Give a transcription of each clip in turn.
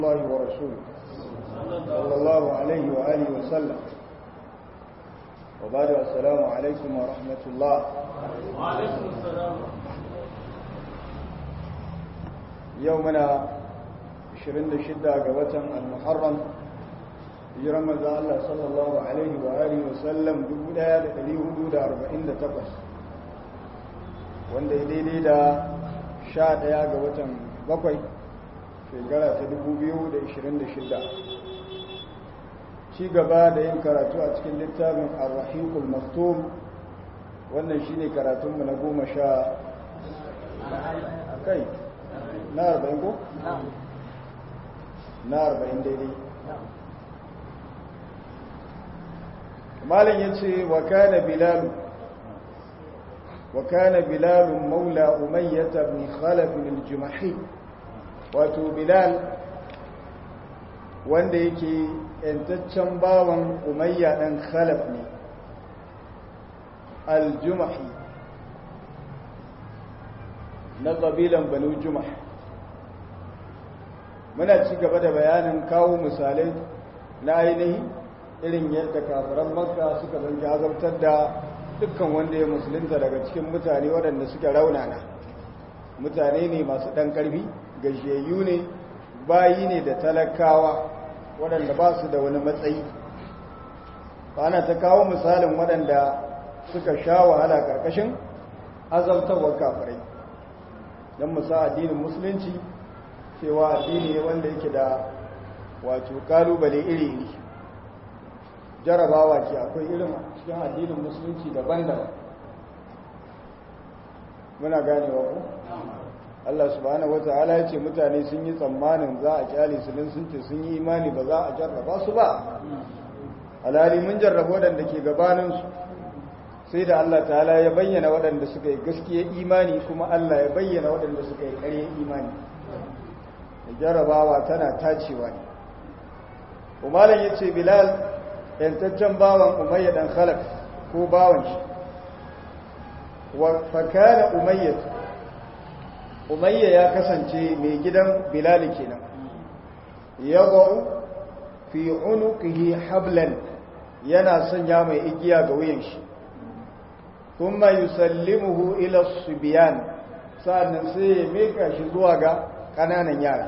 الله ورسوله صلى الله عليه وآله وسلم وبعد السلام عليكم ورحمة الله وعليكم السلام يومنا 26 ga watan al-Muharram hijiran manzo Allah sallallahu alaihi wa alihi wa sallam 1448 wanda ya daidai da 11 ga watan bakwai shekara ta 2026 ci gaba da yin karatu a cikin littafin ar-rahiqul maktum wannan shine karatunmu na goma sha kai na arba'in ko? na arba'in daidai malin ya ce wa kana bilalu wa kana bilalun maula umayyata bin khalafin aljimahi wato bilal wanda yake yantaccen bawan umayya ɗan khalaf ne aljumahi na ƙabilan banu jumah muna ci gaba da bayanin kawo misalai na ainihi irin yadda kafiran makka suka zanci azabtar da dukkan wanda ya musulunta daga cikin mutane waɗanda suke raunana mutane ne masu ɗan ƙarfi gajiyayyu ne bayi ne da talakawa waɗanda ba su da wani matsayi ana ta kawo misalin waɗanda suka sha wahala ƙarƙashin azabtarwar kafirai don musa addinin musulunci cewa addini ne wanda yake da wato kalubale iri-iri jarabawa ke akwai irin cikin addinin musulunci daban-daban muna ganewa ku Allah subhanahu wata'ala ya ce mutane sun yi tsammanin za a kyale su din sun ce sun yi imani ba za a jarraba su ba alhali mun jarraba waɗanda ke gabaninsu sai da Allah ta'ala ya bayyana waɗanda suka yi gaskiya imani kuma Allah ya bayyana waɗanda suka yi ƙarya imani da jarrabawa tana tacewa ne umaran ya ce bilal yantaccen bawan umayya ɗan khalaf ko bawan shi wa fakana umayya umayya ya kasance mai gidan bilal kenan ya ba'u fi unuqihi hablan yana sanya mai igiya ga wuyan shi kuma yusallimuhu ila subyan sa'annan sai ya mika shi zuwa ga kananan yara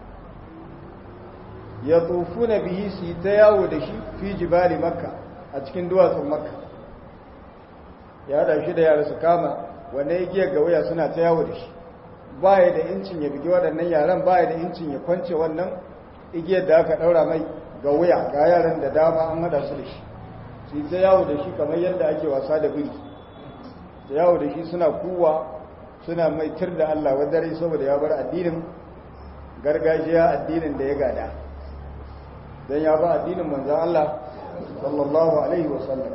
ya tufuna bihi su ta yawo da shi fi jibali makka a cikin duwatsun makka ya da shi da yara su kama wanda ya giya ga waya suna ta yawo da shi baya da incin ya bigi waɗannan yaran baya da incin ya kwance wannan igiyar da aka ɗaura mai ga wuya ga yaran da dama an hada su da shi su ta yawo da shi kamar yadda ake wasa da biri ta yawo da shi suna kuwa suna mai tir da Allah wadare saboda ya bar addinin gargajiya addinin da ya gada don ya ba addinin manzan Allah sallallahu alaihi wasallam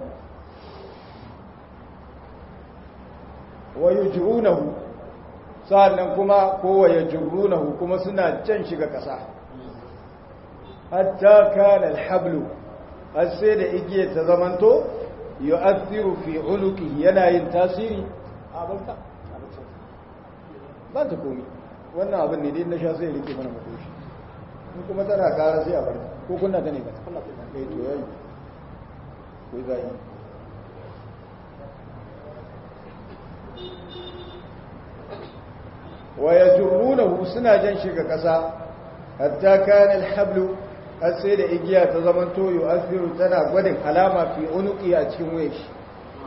wa yujrunahu sa'annan kuma ko wa yajrunahu kuma suna can shiga kasa hatta kana alhablu har sai da igiyar ta zamanto yu'athiru fi unuki yana yin tasiri abinka ba ta komi wannan abin ne dai na sha sai rike mana makoshi in kuma tana kara sai a bar ko kunna ta ne ba kunna ta kai to yayi ko zai wa yajrunahu suna jan shiga kasa hatta kana alhablu har sai da igiya ta zaman toyo asiru tana gwadin alama fi unuki a cikin waye shi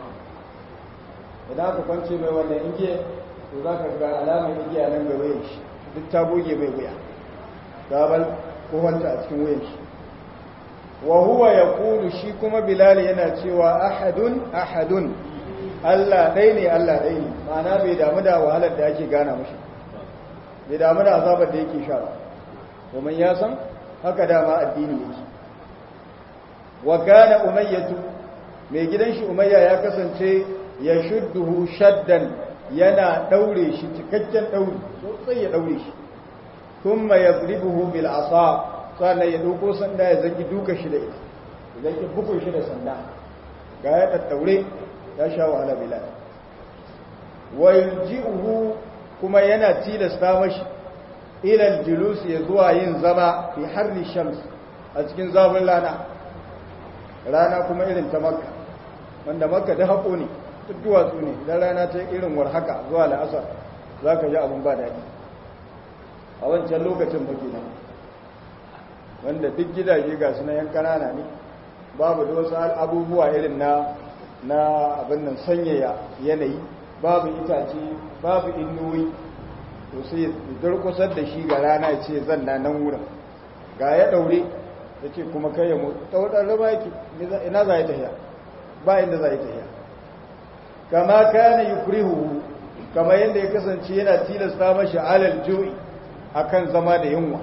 idan aka kwance mai wannan igiya to za ka ga alamar igiya nan ga waye shi duk ta goge mai wuya gabal ko wanta a cikin waye shi wa huwa yaqulu shi kuma bilal yana cewa ahadun ahadun Allah dai ne Allah dai ne ma'ana bai damu da wahalar da ake gana mashi bai damu da azabar da yake sha ba domin ya san haka dama addini yake wa kana umayyatu mai gidan shi umayya ya kasance ya shudduhu shaddan yana daure shi cikakken dauri sosai ya daure shi kuma yadribuhu bil asa sannan ya dauko sanda ya zangi duka shi da ita idan ki bugun shi da sanda ga ya tattaure ya sha wahala bilal wa yulji'uhu kuma yana tilasta mashi ilal julus ya zuwa yin zama fi harri shams a cikin zafin rana rana kuma irin ta makka wanda makka da haƙo ne duk duwatsu ne idan rana ta irin war haka zuwa la'asar za ka ji abin ba daɗi a wancan lokacin baki nan wanda duk gidaje ga su na yan kanana ne babu da wasu abubuwa irin na na abin nan sanyaya yanayi babu itace babu inuwi to sai durkusar da shi ga rana ya ce zan na nan wurin ga ya daure ya ce kuma kai ya mutu ta wadanda raba yake ina za ya tafiya ba inda za ya tafiya kama kana yukrihu kama yadda ya kasance yana tilasta mashi alal jo'i akan zama da yunwa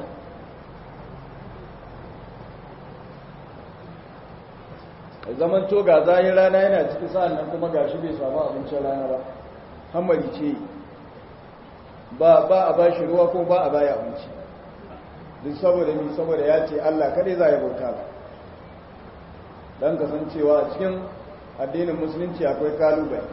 zaman to ga zahin rana yana ciki sa'an nan kuma gashi bai samu abincin rana ba hamari ce ba ba a ba shi ruwa ko ba a baya abinci duk saboda ni saboda ya ce Allah kadai za ya bauta ba don kasancewa a cikin addinin musulunci akwai kalubale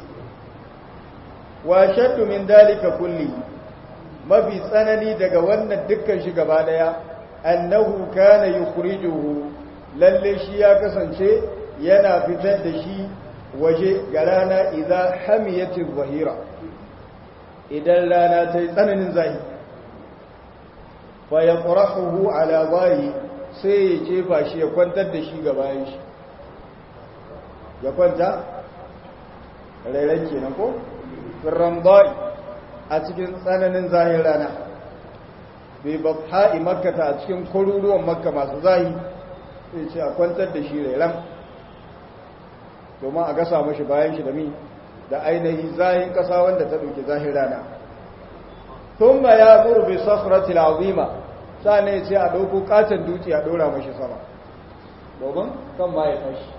wa shaddu min dalika kulli mafi tsanani daga wannan dukkan shi gaba daya annahu kana yukhrijuhu lalle shi ya kasance yana fitar da shi waje ga rana idan hamiyatin zahira idan rana ta yi tsananin zahi fa ya ƙurahuhu ala bayi sai ya jefa shi ya kwantar da shi ga bayan shi ya kwanta rairan kenan ko firran bayi a cikin tsananin zahin rana bai babha'i makkata a cikin kwaruruwan makka masu zahi sai ce a kwantar da shi rairan domin a gasa mashi bayan shi da mi da ainihi zahin kasa wanda ta ɗauki zahin rana tun ma ya gurbe sakhratil azima sane sai a ɗauko katon duci a ɗora mashi sama domin kan ma ya tashi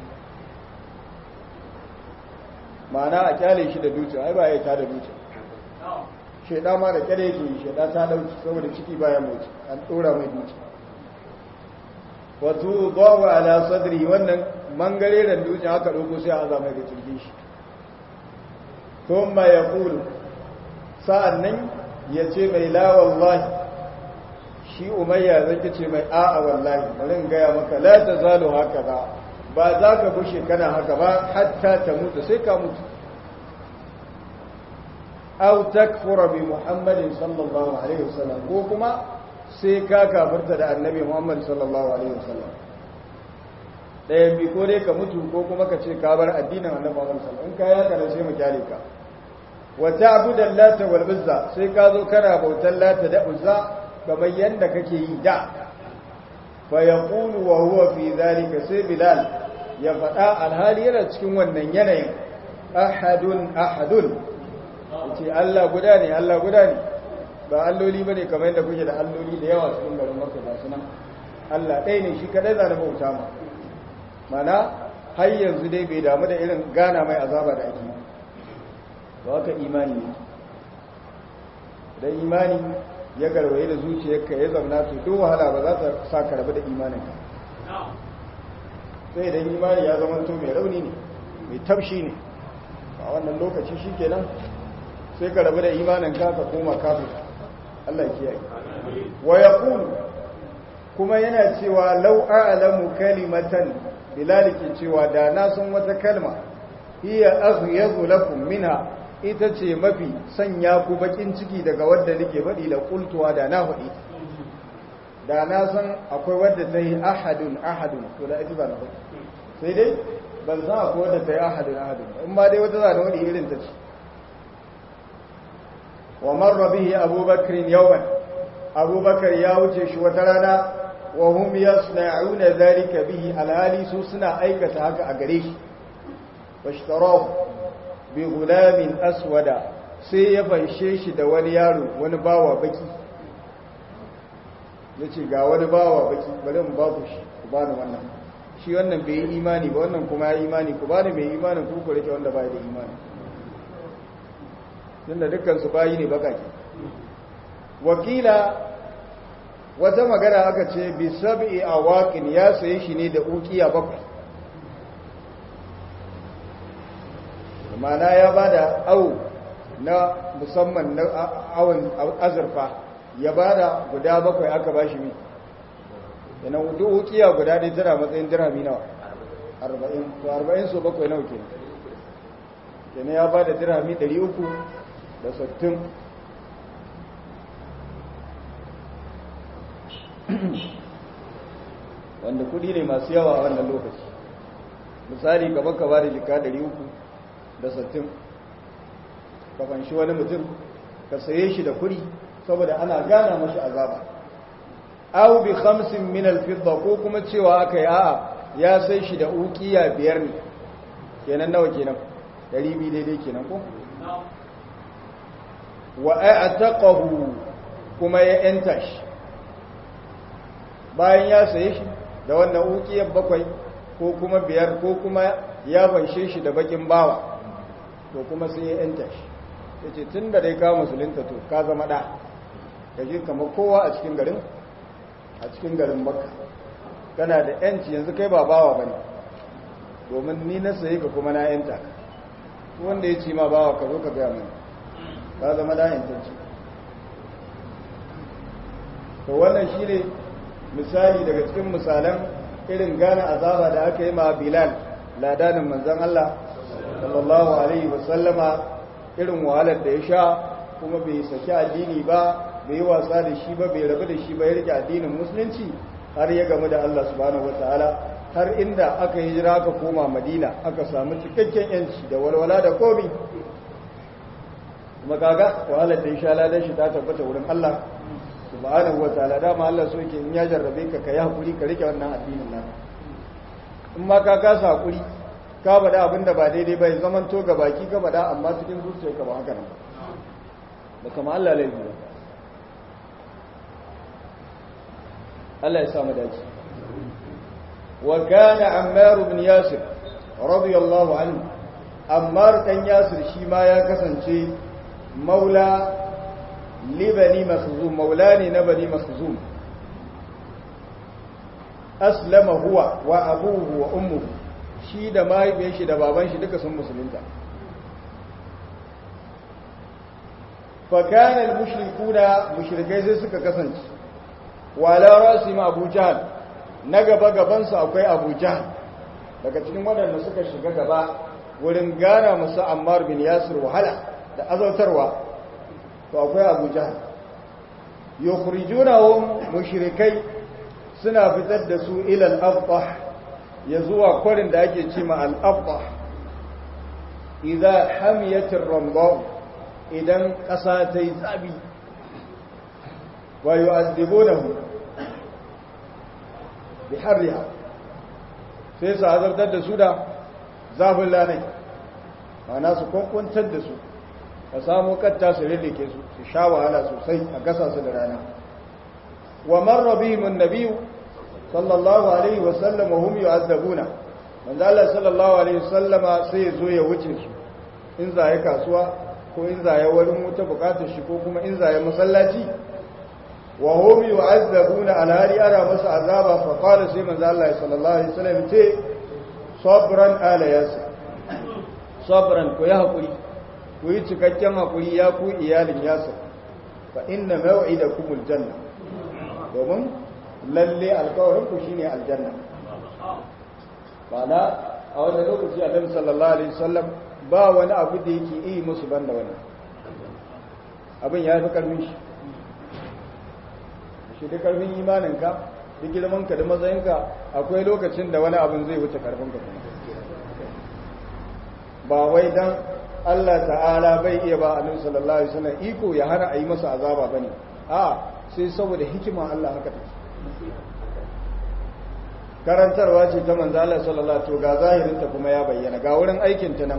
ma'ana a kyale shi da duci ai ba ya ta da duci sheda ma da kyale yake yi sheda ta ɗauki saboda ciki bayan motsi an ɗora mai duci wato bawa ala sadri wannan mangare da dutsen aka ɗauko sai a zama ga cirgin shi kuma ya kulu sa'an nan ya ce mai la wallahi shi umayya zai ce mai a'a wallahi bari gaya maka la ta zalo haka ba ba za ka bushe kana haka ba hatta ta mutu sai ka mutu au takfura bi muhammadin sallallahu alaihi wasallam ko kuma sai ka kafarta da annabi muhammad sallallahu alaihi wasallam ɗayan bi ko dai ka mutu ko kuma ka ce ka bar addinin annabi muhammad sallallahu in ka yi haka sai mu kyale ka wa ta'budan lata wal uzza sai ka zo kana bautan lata da uzza kamar yanda kake yi da fa yaqulu wa huwa fi dhalika sai bilal ya faɗa alhali yana cikin wannan yanayin ahadun ahadun yace Allah guda ne Allah guda ne ba alloli bane kamar yadda kuke da alloli da yawa cikin garin Makka ba sunan Allah ɗaya ne shi kadai za bauta ma mana har yanzu dai bai damu da irin gana mai azaba da ake ba haka imani ne dan imani ya garwaye da zuciyarka ya zauna to duk wahala ba za ta sa ka rabu da imaninka sai idan imani ya zama to mai rauni ne mai tafshi ne a wannan lokaci shikenan sai ka rabu da imaninka ka koma kafin Allah kiyaye wa yaqulu kuma yana cewa law a'lamu kalimatan bilal ke cewa da na san wata kalma hiya aghyadu lakum minha ita ce mafi sanya ku bakin ciki daga wadda nake faɗi da kultuwa da na faɗi da na san akwai wadda ta yi ahadun ahadun to da ita ba na faɗi sai dai ban san akwai wadda ta yi ahadun ahadun in ba dai wata zane wani irin ta ce wa marra bihi abubakar yawan abubakar ya wuce shi wata rana wa hum yasna'una dhalika bihi alhali su suna aikata haka a gare shi washtarahu bi gulamin aswada sai ya fanshe shi da wani yaro wani bawa baki yace ga wani bawa baki bari mu ba ku shi ku bani wannan shi wannan bai yi imani ba wannan kuma ya imani ku bani mai imanin ku ku rike wanda bai da imani tunda dukkan su bayi ne bakake wakila wata magana aka ce bi sab'i awaqin ya saye shi ne da ukiya bakwai mana ya bada au na musamman na awon azurfa ya bada guda bakwai aka ba shi mi yana duk ukiya guda ɗaya tana matsayin dirhami nawa arba'in to arba'in so bakwai nawa kenan kenan ya bada dirhami ɗari uku da sittin wanda kudi ne masu yawa a wannan lokaci misali gaba ka ba da jika 360 ka fanshi wani mutum ka saye shi da kudi saboda ana gana mashi azaba aw bi khamsin min al-fidda ko kuma cewa aka yi a'a ya sai shi da ukiya biyar ne kenan nawa kenan 200 daidai kenan ko wa a'taqahu kuma ya enta shi bayan ya saye shi da wannan ukiyar bakwai ko kuma biyar ko kuma ya banshe shi da bakin bawa to kuma sai ya yanta shi ya ce tun da dai kawo musulunta to ka zama ɗa ka ji kamar kowa a cikin garin a cikin garin makka kana da yanci yanzu kai ba bawa ba ne domin ni na saye ka kuma na yanta wanda ya ci ma bawa ka zo ka gaya mai ka zama ɗa yantacci to wannan shi ne misali daga cikin misalan irin gane azaba da aka yi ma bilal ladanin manzan Allah sallallahu alaihi wasallama irin wahalar da ya sha kuma bai saki addini ba bai yi wasa da shi ba bai rabu da shi ba ya rike addinin musulunci har ya gamu da Allah subhanahu wataala har inda aka yi jira aka koma madina aka samu cikakken yanci da walwala da komi kuma kaga wahalar da ya sha ladan shi ta tabbata wurin Allah subhanahu wa ta'ala dama Allah so yake in ya jarrabe ka kai hakuri ka rike wannan addinin nan in ma ka kasa hakuri ka bada abinda ba daidai ba ya zaman to ga baki ka bada amma cikin zuciyarka ba haka nan ba kama Allah laifi ba Allah ya samu dace wa kana Ammar ibn Yasir radiyallahu anhu Ammar dan Yasir shi ma ya kasance maula libani makhzum maulani na bani makhzum aslama huwa wa abuhu wa ummuhu shi da mahaifiyar shi da baban shi duka sun musulunta fa kana al-mushrikuna mushrikai sai suka kasance wala rasim abu jahl na gaba gaban su akwai abu jahl daga cikin waɗanda suka shiga gaba wurin gana musu ammar bin yasir wahala da azautarwa to akwai abu jahal yukhrijunahum mushrikai suna fitar da su ila al-afdah ya zuwa kwarin da ake ce ma al-afdah idza hamiyat ar-ramda idan kasa ta yi tsabi wa yu'adhibunahu bi harriha sai su azabtar da su da zafin lanai ma'ana su kwankwantar da su ka samu katta su rirrike su su sha wahala sosai a gasa su da rana wa marra bihim an-nabiy sallallahu alaihi wa sallam wa hum yu'azzabuna manzo Allah sallallahu alaihi wa sallama sai ya zo ya wuce su in zaya kasuwa ko in zaya wurin wuta bukatar shi ko kuma in zaya masallaci wa hum yu'azzabuna alhari ara masa azaba fa qala sai manzo Allah sallallahu alaihi wa sallam ce sabran ala yasir sabran ko ya hakuri ku yi cikakken haƙuri ya ku iyalin yasir fa inna maw'idakumul janna domin lalle alƙawarin ku shine aljanna bana a wannan lokaci Annabi sallallahu alaihi wasallam ba wani abu da yake yi musu banda wannan abin ya fi karfin shi shi da karfin imaninka da girmanka da matsayinka akwai lokacin da wani abin zai wuce karfinka ba wai dan Allah ta'ala bai iya ba annabi sallallahu alaihi wasallam iko ya hana a yi masa azaba bane a sai saboda hikima Allah haka take karantarwa ce ta manzo Allah sallallahu alaihi ga zahirin ta kuma ya bayyana ga wurin aikin ta nan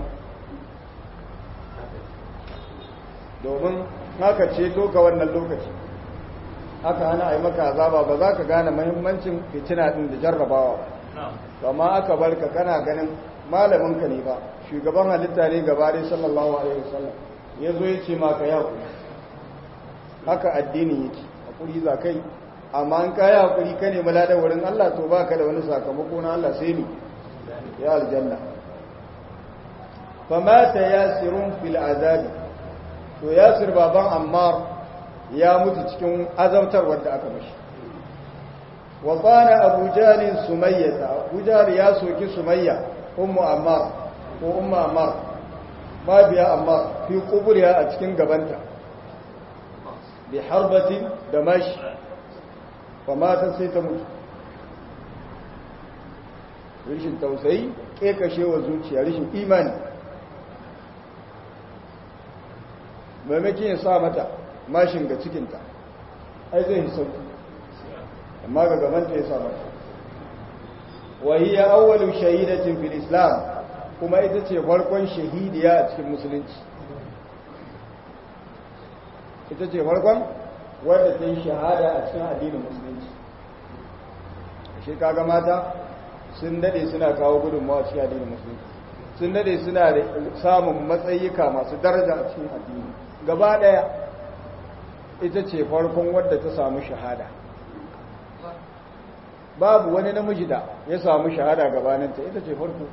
domin haka ce to ga wannan lokaci haka hana a yi maka azaba ba za ka gane muhimmancin fitina din da jarrabawa ba amma aka barka kana ganin malamin ka ne ba shugaban halitta ne gaba dai sallallahu alaihi wasallam ya zo ya ce maka ya kuri haka addini yake hakuri za kai amma an kaya hakuri ka ne maladan wurin Allah to baka da wani sakamako na Allah sai ni ya aljanna fa mata yasirun fil azab to yasir baban ammar ya mutu cikin azabtarwar da aka mashi wa qana abu jalin sumayyata abu jal ya soki sumayya ummu ammar ko ummu ammar ma biya ammar fi quburiha a cikin gabanta bi harbatin da mashi fa mata sai ta mutu rishin tausayi kekashewa zuciya rishin imani maimakon ya sa mata mashin ga cikinta ai zai yi sauki amma ga gabanta ya sa mata wahiyya awwalu shahidatin fil islam kuma ita ce farkon shahidiya a cikin musulunci ita ce farkon wadda ta yi shahada a cikin addinin musulunci shi kaga mata sun dade suna kawo gudunmawa cikin addinin musulunci sun dade suna da samun matsayika masu daraja a cikin addini gaba daya ita ce farkon wadda ta samu shahada babu wani namiji da ya samu shahada gabaninta ita ce farko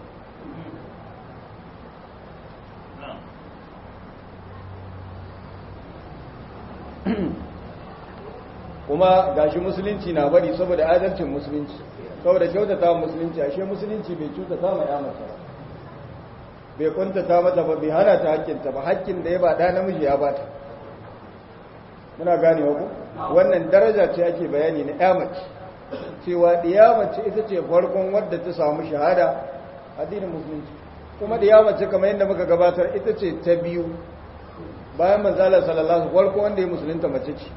kuma gashi musulunci na bari saboda adalcin musulunci saboda kyautata musulunci ashe musulunci bai cutata ma ya mata bai kuntata mata ba bai hana ta hakkinta ba hakkin da ya ba da namiji ya bata muna gane ku wannan daraja ce ake bayani na ya mace cewa ɗiya mace ita ce farkon wadda ta samu shahada addinin musulunci kuma ɗiya mace kamar yadda muka gabatar ita ce ta biyu bayan manzala sallallahu alaihi farko wanda ya musulunta mace ce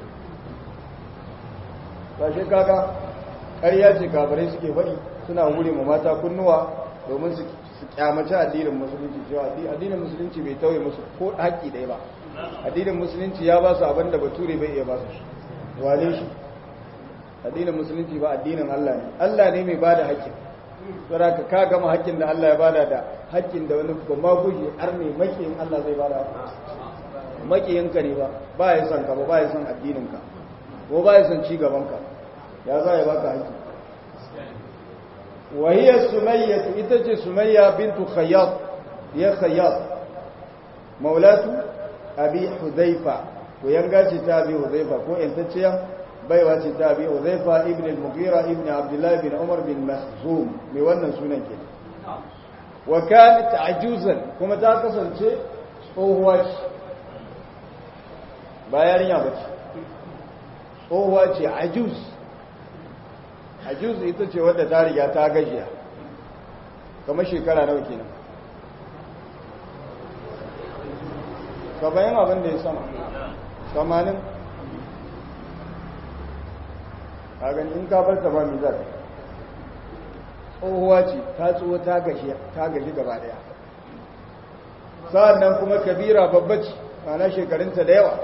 kashe kaga ƙarya ce kafirai suke faɗi suna wure ma mata kunnuwa domin su kyamaci addinin musulunci cewa addinin musulunci bai tauye musu ko haƙƙi ɗaya ba addinin musulunci ya ba su abin da bature bai iya ba su shi wane shi addinin musulunci ba addinin Allah ne Allah ne mai bada haƙƙin saboda ka gama haƙƙin da Allah ya bada da haƙƙin da wani ba ma guje arne makiyin Allah zai bada makiyin ka ne ba ba ya san ka ba ba ya san addinin ka ko ba ya san ci gaban ka ya za ya baka haƙƙi wa hiya sumayya ita ce sumayya bintu khayyat ya khayyat maulatu abi hudhaifa ko yanga ce ta abi hudhaifa ko yantacciya baiwa ce ta abi hudhaifa ibn al-mughira ibn abdullah bin umar bin mahzum mai wannan sunan ke wa kanat ajuzan kuma ta kasance tsohuwa ce ba yarinya ba ce tsohuwa ce ajuz ajuz ita ce wadda ta riga ta gajiya kamar shekara nawa kenan ka bayan abin da ya sama samanin a gani in ka bar ta ba mai zafi tsohuwa ce ta tsoho ta gaji gaba daya sa'an nan kuma kabira babba ce mana shekarunta da yawa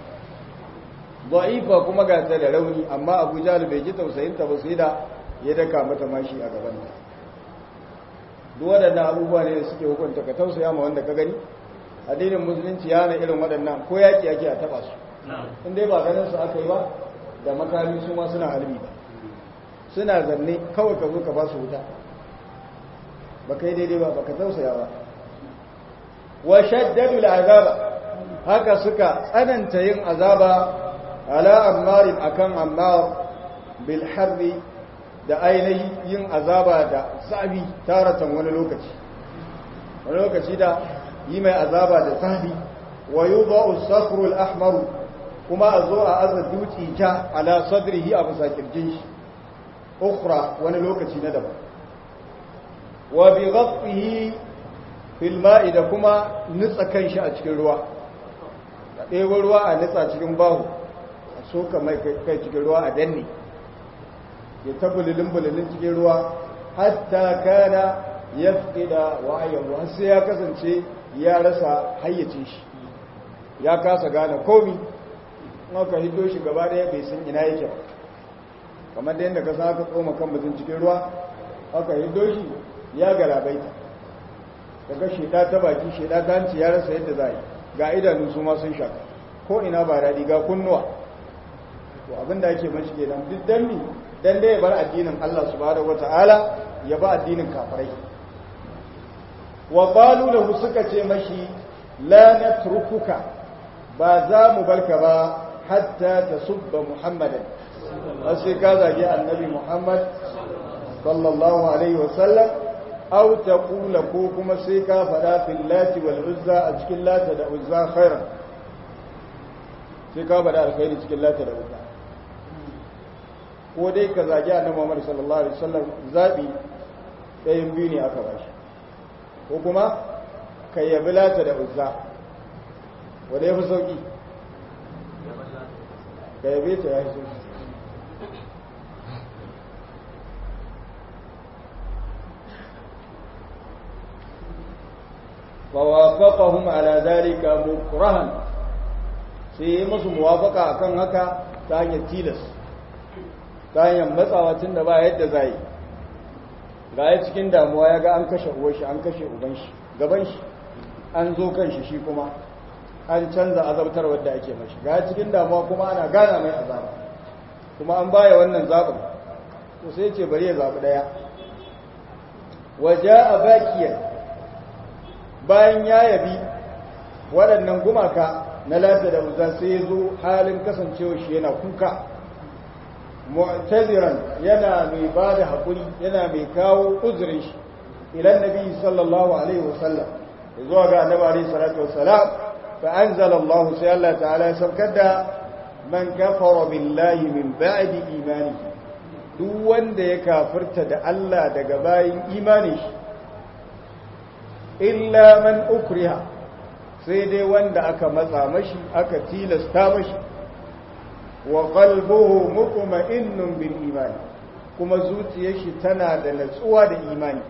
za'ifa kuma ga ta da rauni amma abu jahal bai ji tausayinta ba sai da ya daka mata mashi a gabanta duk waɗannan abubuwa ne da suke hukunta ka tausaya ma wanda ka gani addinin musulunci ya na irin waɗannan ko yaƙi ake a taɓa su in dai ba ganin su aka yi ba da makami su ma suna halbi ba suna zanne kawai ka zo ka ba su wuta ba kai daidai ba ba ka tausaya ba wa shaddadu azaba haka suka tsananta yin azaba ala ammarin akan ammar bil harbi da ainihin yin azaba da zabi taratan wani lokaci wani lokaci da yi mai azaba da zabi wa yudha'u as-safru al-ahmar kuma a zo a aza dutse ja ala sadrihi a bisa kirjin shi ukhra wani lokaci na daban wa bi ghaffihi fil ma'i da kuma nutsa kanshi a cikin ruwa da ɗebo ruwa a nutsa cikin bahu a soka mai kai cikin ruwa a danne ya ta bululin bululin cikin ruwa hatta kana yafqida wa'ayahu har sai ya kasance ya rasa hayyacin shi ya kasa gane komi aka hiddo shi gaba daya bai san ina yake ba kamar da yadda ka sa aka tsoma kan mutum cikin ruwa aka hiddo shi ya galabaita daga sheda ta baki sheda ta hanci ya rasa yadda za yi ga idanu su ma sun shaka ko ina ba daɗi ga kunnuwa to abin da ake mashi kenan duk dan mi dan dai ya bar addinin Allah subhanahu wataala ya ba addinin kafirai wa qalu lahu suka ce mashi la natrukuka ba za mu barka ba hatta tasubba muhammadan har sai ka zagi annabi muhammad sallallahu alaihi wasallam aw taqula ko kuma sai ka fada fil lati wal uzza a cikin lata da uzza khairan sai ka fada alkhairi cikin lata da uzza ko dai ka zagi annabi muhammad sallallahu alaihi wasallam zabi ɗayan biyu ne aka bashi ko kuma ka yabi lata da uzza wanda ya fi sauki ka yabe ta ya fi sauki فوافقهم على ذلك مكرها sai musu muwafaka akan haka ta hanyar tilas ta hanyar matsawa tun da ba yadda za yi ga ya cikin damuwa ya ga an kashe uwar shi an kashe uban shi gaban shi an zo kan shi shi kuma an canza azabtar wadda ake mashi ga ya cikin damuwa kuma ana gana mai azaba kuma an baya wannan zaɓin to sai ce bari ya zaɓi ɗaya waje a bakiyar bayan ya yabi waɗannan gumaka na lafiya da uzza sai ya zo halin kasancewa shi yana kuka mu'taziran yana mai ba da haƙuri yana mai kawo uzurin shi ilan nabi sallallahu alaihi wasallam zuwa ga annabi alaihi salatu wassalam fa anzala Allah sai Allah ta'ala ya saukar da man kafara billahi min ba'di imanihi duk wanda ya kafirta da Allah daga bayin imani shi illa man ukriha sai dai wanda aka matsa mashi aka tilasta mashi wa qalbuhu mutma'innun bil iman kuma zuciyar shi tana da natsuwa da imani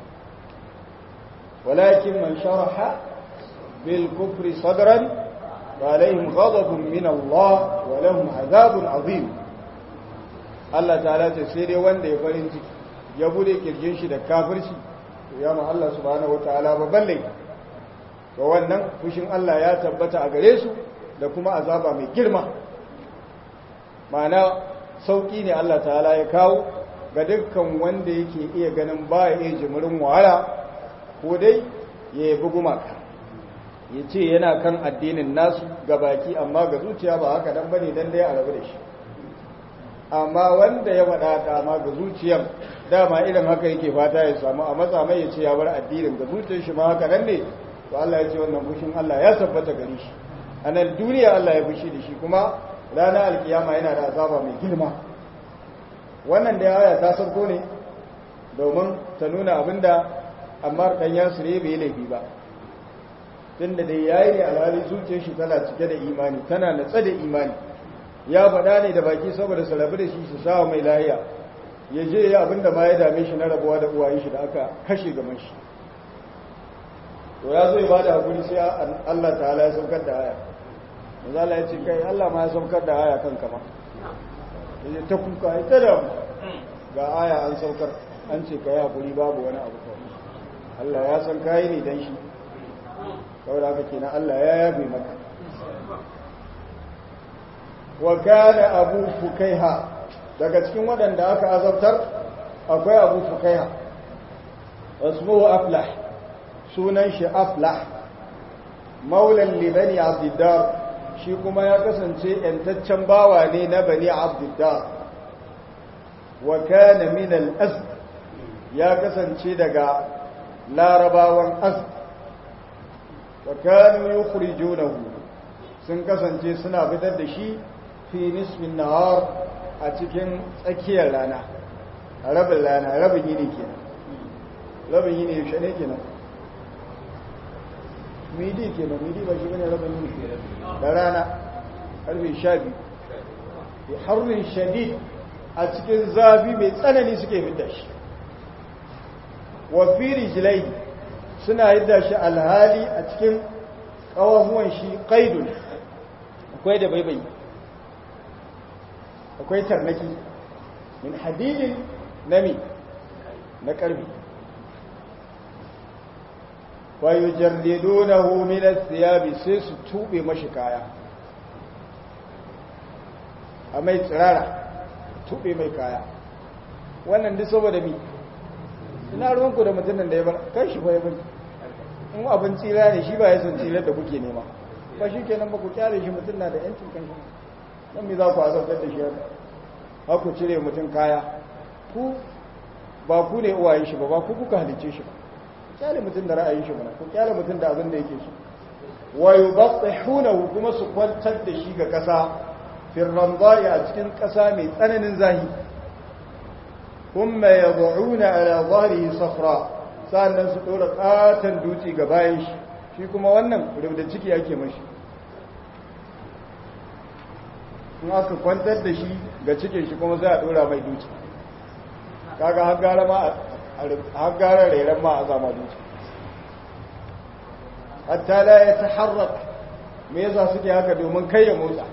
walakin man sharaha bil kufri sadran فعليهم غضب من الله ولهم عذاب عظيم Allah ta'ala ce sai dai wanda ya farin ciki ya bude kirjin shi da kafirci ya ma Allah subhanahu wataala babban laifi to wannan fushin Allah ya tabbata a gare su da kuma azaba mai girma ma'ana sauki ne Allah ta'ala ya kawo ga dukkan wanda yake iya ganin baya iya jimirin wahala ko dai ya yabi gumaka ya ce yana kan addinin nasu ga baki amma ga zuciya ba haka dan bane dan dai a rabu da shi amma wanda ya faɗa dama ga zuciyar dama irin haka yake fata ya samu a matsa mai ya ce ya bar addinin ga zuciyar shi ma haka nan ne to Allah ya ce wannan fushin Allah ya tabbata gare shi a nan duniya Allah ya fushi da shi kuma ranar alkiyama yana da azaba mai girma wannan da aya ta sauko ne domin ta nuna abinda amma dan yasire bai laifi ba tunda dai yayi ne alhali zuciyar shi tana cike da imani tana natsa da imani ya faɗa ne da baki saboda su rabu da shi su sa mai lahiya ya je ya abinda ma ya dame shi na rabuwa da uwayen shi da aka kashe gaban shi to ya zo ya bada hakuri sai Allah ta'ala ya saukar da aya manzo Allah ya ce kai Allah ma ya saukar da aya kanka ma yaje ta kuka ai ta da ga aya an saukar an ce kai hakuri babu wani abu kawai Allah ya san kai ne dan shi saboda haka kenan Allah ya yabe maka wa kana abu fukaiha daga cikin waɗanda aka azabtar akwai abu fukaiha wasmuhu aflah sunan shi aflah maulan li bani abdiddar shi kuma ya kasance yantaccen bawa ne na bani abdiddar wa kana min al-asd ya kasance daga larabawan asd wa kanu yukhrijunahu sun kasance suna fitar da shi fi nisfin nahar a cikin tsakiyar rana a rabin rana rabin yini kenan rabin yini yaushe ne kenan midi kenan midi ba shi bane rabin yini da rana karfe sha biyu bi harbin shadid a cikin zafi mai tsanani suke fitar shi wa fi rijlai suna yadda shi alhali a cikin kawahuwan shi qaidun akwai da baibai akwai tarnaki min hadidin nami na karfi wa yujarridunahu min as-siyabi sai su tube mashi kaya a mai tsirara tube mai kaya wannan duk saboda mi ina ruwanku da mutumin da ya bar kai shi fa ya bari in abin tsira ne shi ba ya san tsirar da kuke nema ba shi kenan ba ku kyale shi mutum na da yancin kan shi dan me za ku azabtar da shi haka har ku cire mutum kaya ku ba ku ne uwayen shi ba ba ku kuka halice shi ba kyale mutum da ra'ayin shi ba ku kyale mutum da abin da yake so wa yubattihunahu kuma su kwantar da shi ga kasa fil ramdai a cikin kasa mai tsananin zahi kuma yad'una ala dhahrihi safra sannan su dora katan dutse ga bayan shi shi kuma wannan rubda ciki yake mashi in aka kwantar da shi ga cikin shi kuma sai a dora mai dutse kaga har gara ma har gara rairan ma a zama dutse hatta la ya taharrak me yasa suke haka domin kai ya motsa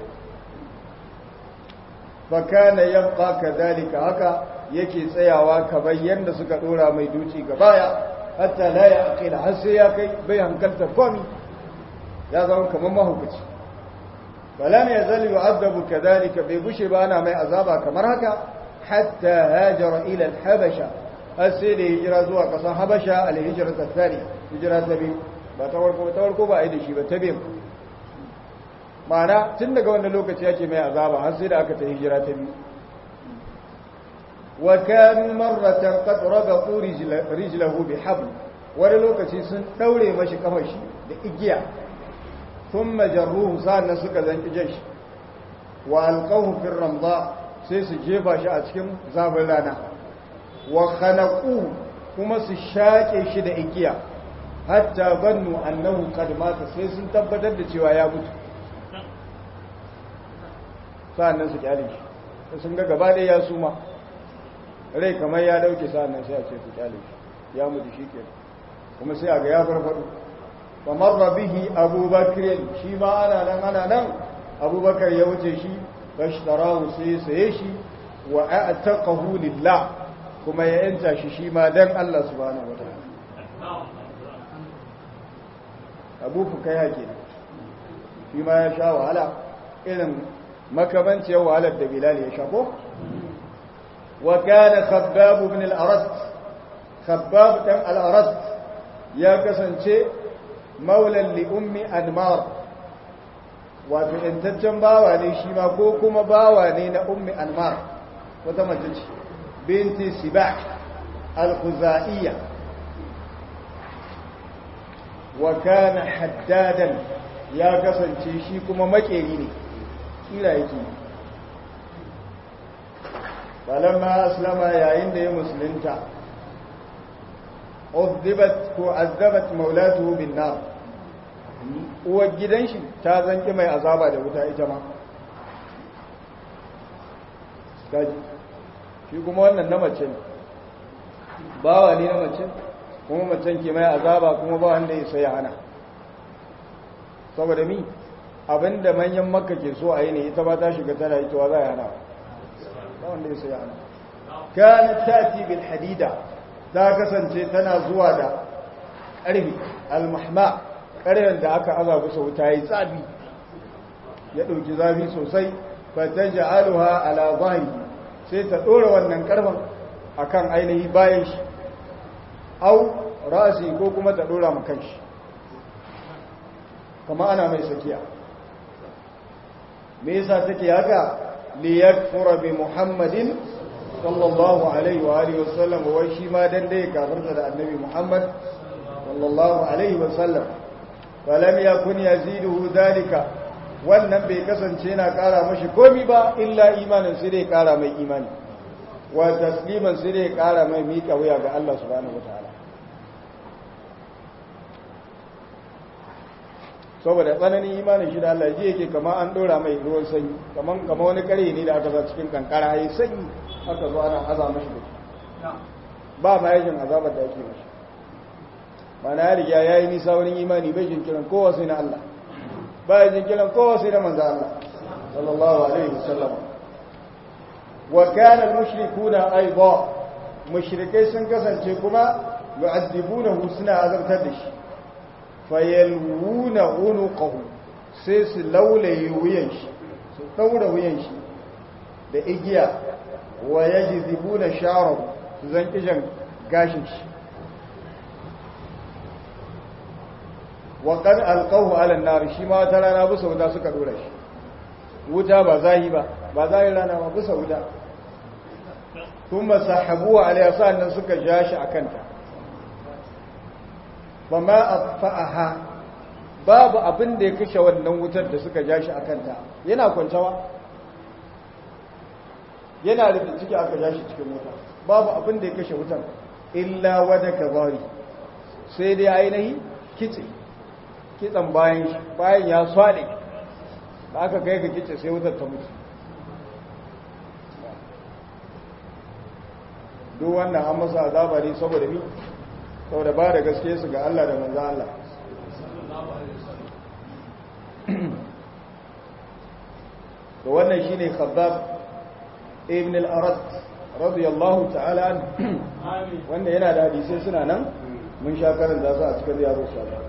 fa kana yabqa kadhalika haka yake tsayawa kamar yanda suka dora mai dutse ga baya hatta la ya aqila har sai ya kai bai hankalta komi ya zama kamar mahaukaci فلم يزل يعذب كذلك بيبشي بانا ما عذابا kamar haka حتى هاجر الى الحبشه asiri hijira zuwa kasan habasha al-hijra tsari hijira ta biyu ba ta warko ta warko ba ai da shi ba ta biyu ma'ana tun daga wannan lokaci yake mai azaba har sai da aka ta hijira ta biyu wa kanu marratan qad rabatu rijlahu bi habl wani lokaci sun daure mashi kafar shi da igiya ثم جروه سان suka zanki jashi wa alqahu fi ramda sai su jefa shi a cikin zafin rana wa khanaqu kuma su shake shi da igiya hatta bannu annahu qad mata sai sun tabbatar da cewa ya mutu sannan su kyale shi sun ga gaba da ya suma rai kamar ya dauke sannan sai a ce su kyale shi ya mutu shikenan kuma sai a ga ya farfado فمر به أبو بكر شيما أنا نم أنا نم أبو بكر يوجه فاشتراه سيسيشي وأعتقه لله كما ينسى شيما دم الله سبحانه وتعالى أبو فكيا كده فيما يشاء وعلى إذن مكمنت يو على الدبلال يشاكو وكان خباب بن الأرد خباب بن الأرد يا كسنشي maulan li ummi anmar wato yantaccen bawa ne shi ma ko kuma bawa ne na ummi anmar wata mace ce binti sibah al-khuzaiya wa kana haddadan ya kasance shi kuma makeri ne kira yake balamma aslama yayin da ya musulunta uzzibat ko azzabat maulatuhu bin nar uwar gidan shi ta zanki mai azaba da wuta ita ma gaji shi kuma wannan na mace ne bawa ne na mace kuma macen ke mai azaba kuma ba wanda ya sai hana saboda mi abinda manyan makka ke so a yi ne ita ba ta shiga tana ita wa za a hana ba wanda ya sai hana kanat tati bil hadida ta kasance tana zuwa da ƙarfi almahma ƙarfen da aka aza kusa wuta yi tsabi ya ɗauki zafi sosai fata ja'aluha ala zahiri sai ta ɗora wannan ƙarfen akan ainihi bayan shi au rasi ko kuma ta ɗora ma kanshi kama ana mai sakiya me yasa take haka liyakfura bi muhammadin sallallahu alaihi wa alihi wasallam wai shi ma dan dai kafirta da annabi Muhammad sallallahu alaihi wasallam falam yakun yaziduhu dalika wannan bai kasance yana kara mashi komi ba illa imanin sai dai kara mai imani wa tasliman sai dai kara mai mika wuya ga Allah subhanahu wataala saboda tsananin imanin shi da Allah ji yake kama an dora mai ruwan sanyi kaman kama wani kare ne da aka sa cikin kankara yayi sanyi aka zo ana aza mashi da shi ba ma yajin azabar da ake mashi ba na riga yayi nisa wurin imani bai jin kiran kowa sai na Allah ba ya jin kiran kowa sai na manzo Allah sallallahu alaihi wasallam wa kana al-mushrikuna aidan mushrikai sun kasance kuma yu'addibunahu suna azabtar da shi fayalwuna unuqahu sai su laulaye wuyan shi su daura wuyan shi da igiya wa yajzibuna sha'rahu su zan kijan gashin shi wa qad alqahu ala an-nar shi ma ta rana busa wuta suka dora shi wuta ba zahi ba ba zahi rana ba bisa wuta kuma sahabuwa alaiya sa'annan suka ja shi a kanta ba ma a babu abin da ya kashe wannan wutar da suka ja shi a kanta yana kwancewa yana da ciki aka ja shi cikin wuta babu abin da ya kashe wutar illa wada kabari sai dai ainihi kitse kitsan bayan shi bayan ya swale da aka kai ka kitse sai wutar ta mutu duk wannan an masa azaba ne saboda mi saboda ba da gaske su ga Allah da manzo Allah to wannan shine khabbab ibn al-arad radiyallahu ta'ala an wanda yana da hadisi suna nan mun sha karanta su a cikin riyadu salih